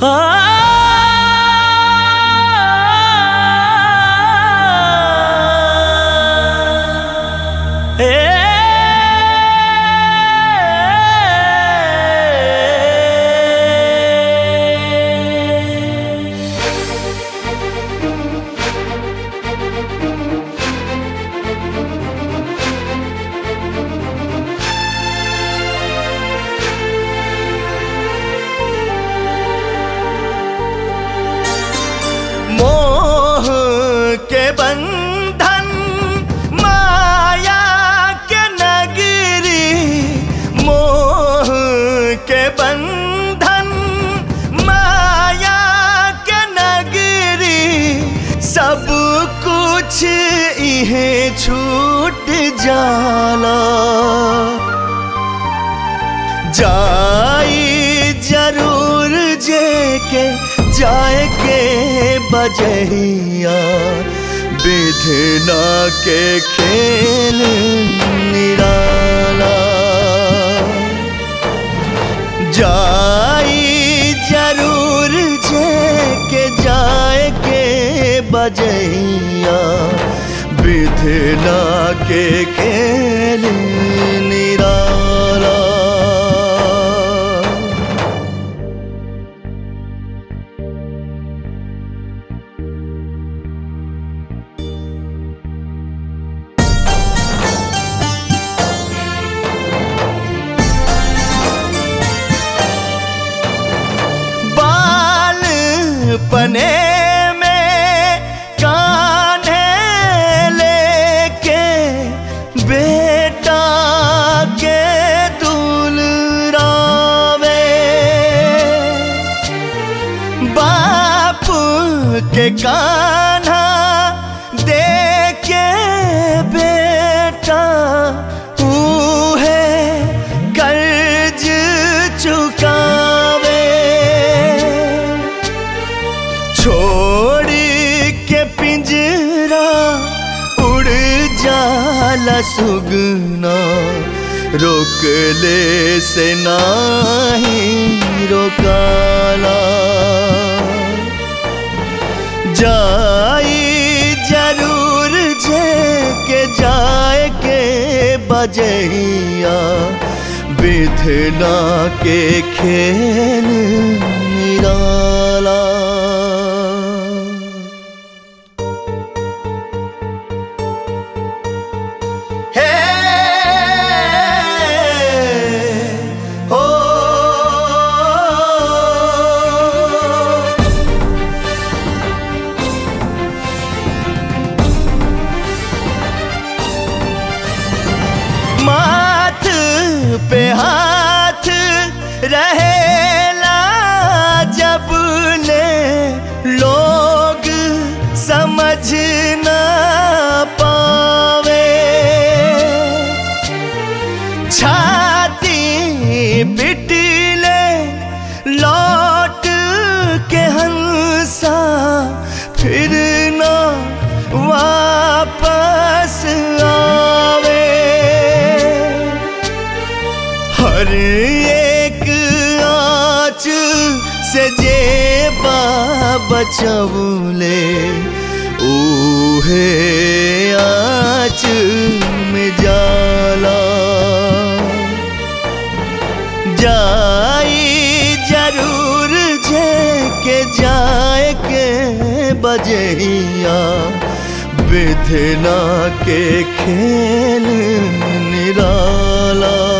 मोह के बंधन माया के नगरी मोह के बंधन माया के नगरी सब कुछ इहे छूट जाला जाई जरूर जे के जाए के बजहिया विधना के खेल निराला जाई जरूर जे के जाए के बजहिया विधना के खेल निराला बाल पने में कान्हे लेके बेटा के दुलरावे बाप के कान्हा देके बेटा उहे कर्ज चुकावे छोड़ी के पिंजरा उड़ जाला सुगना रोक ले से नाही रोकाला जाई जरूर जे के जाए के बजैया विधना के खेल निराला हे हो माथ पे हाथ रहेला जब ले लोग समझ ना पावे छाती पिटले लौट के हंसा फिर ना वापस आवे हर एक आँच से जे बचवले ऊहे आँच में जाला जाई जरूर जे के जाए के बजहिया विधना के खेल निराला